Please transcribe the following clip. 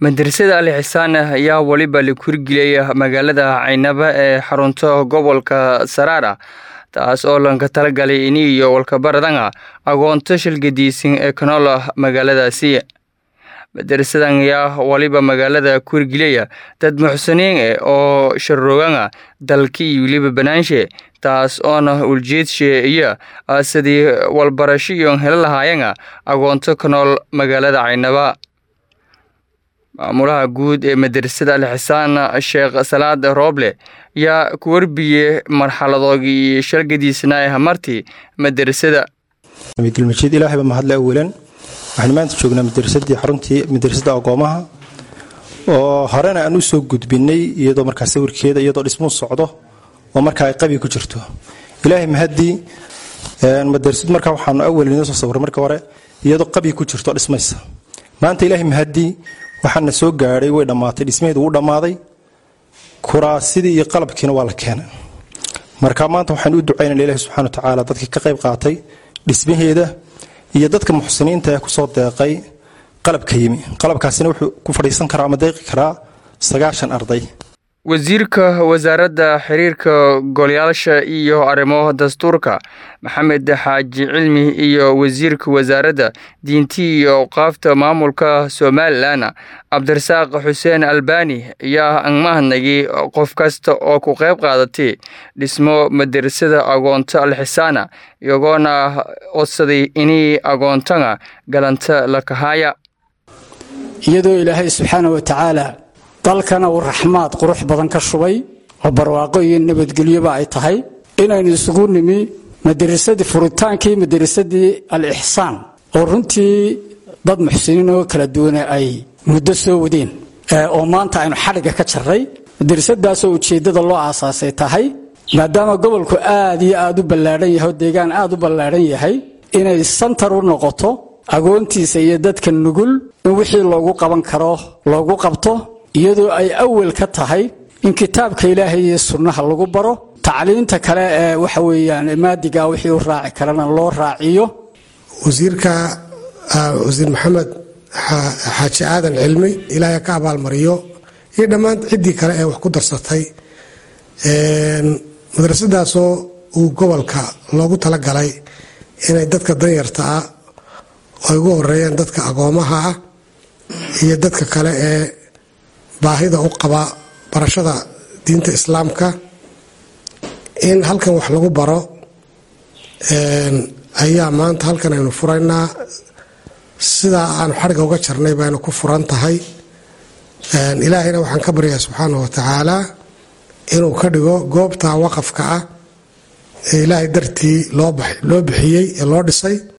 madrasada ali xisaan ayaa weliba la kurgeliyay magaalada caynaba ee xarunta gobolka saraara taas oo lanka talagalay ini iyo walkabaradanga agoonto shilgadiisin ee kanola magaaladaasi madarasadan ayaa waliba magaalada kurgeliyaya dad muxsiniin eh oo sharooganga dalki iyo weliba banaanshe taas oona uljeedshe iyo sidii walbarasho iyon helo lahaayanga agoonto ka nool magaalada caynaba maamulaha guud ee madrasada alxisaan sheekh salaad rooble yaa ku warbiyey marxaladoogii shalgadiisna ee hamartii madrasada dulmajiid ilaahayba mahadle awalan waxaan maanta joognaa madrasadii xaruntii madrasada agoomaha oo horena aan u soo gudbinay iyadoo markaa sawirkeeda iyadoo dhismuu socdo oo markaa ay qabi ku jirto ilaahay mahadii madrasad markaa waxaanu awal inoo soo sawiray marka hore iyadoo qabi ku jirto dhismaysa maanta ilaahay mahadii waxaana soo gaadhay way dhammaatay dhismaheedu wuu dhammaaday kuraasidii iyo qalabkiina waa la keenay marka maanta waxaan u ducaynana ilahi subxana wa tacaala dadkii ka qayb qaatay dhismaheeda iyo dadka muxsiniinta ee kusoo deeqay qalabka yimi qalabkaasina wuxuu ku fadhiisan karaa ama deeqi karaa sagaashan arday wasiirka wasaaradda xiriirka golayaasha iyo arrimo dastuurka maxamed xaaji cilmi iyo wasiirka wasaaradda diinti iyo awqaafta maamulka somalilan cabdirasaaq xuseen albani ayaa angmahadnagay qof kasta oo ku qayb qaadatay dhismo madrasada agoonto alxisaana iyagoona codsaday inay agoontanga galanta la kahaya iyadoo ilaahay subxaana wa tacaala dalkana uu raxmaad qurux badan ka shubay oo barwaaqo iyo nabadgelyoba ay tahay inaynu isugu nimi madrasadii furitaankii madrasadii al-ixsaan oo runtii dad muxsiniin oo kala duwane ay muddo soo wadeen oo maanta aynu xadhigga ka jarray madrasadaasoo ujeeddada loo aasaasay tahay maadaama gobolku aad iyo aad u ballaadhan yahay oo deegaan aad u ballaadhan yahay inay santar u noqoto agoontiisa iyo dadka nugul in wixii loogu qaban karo loogu qabto iyadoo ay awal ka tahay in kitaabka ilaahay iyo sunnaha lagu baro tacliinta kale ee waxa weeyaan maadiga wixii u raaci karana loo raaciyo wasiirka wasiir maxamed xaaji aadan cilmi ilaahay ka abaalmariyo iyo dhammaan ciddii kale ee wax ku darsatay madrasadaasoo uu gobolka loogu talagalay inay dadka danyarta ah ay ugu horeeyaan dadka agoomaha ah iyo dadka kale ee baahida u qaba barashada diinta islaamka in halkan wax lagu baro ayaa maanta halkan aynu furaynaa sidaa aanu xadhigga uga jarnay baynu ku furan tahay ilaahayna waxaan ka baryaa subxaana wa tacaala inuu ka dhigo goobta waqafka ah ee ilaahay dartii loo bixiyey ee loo dhisay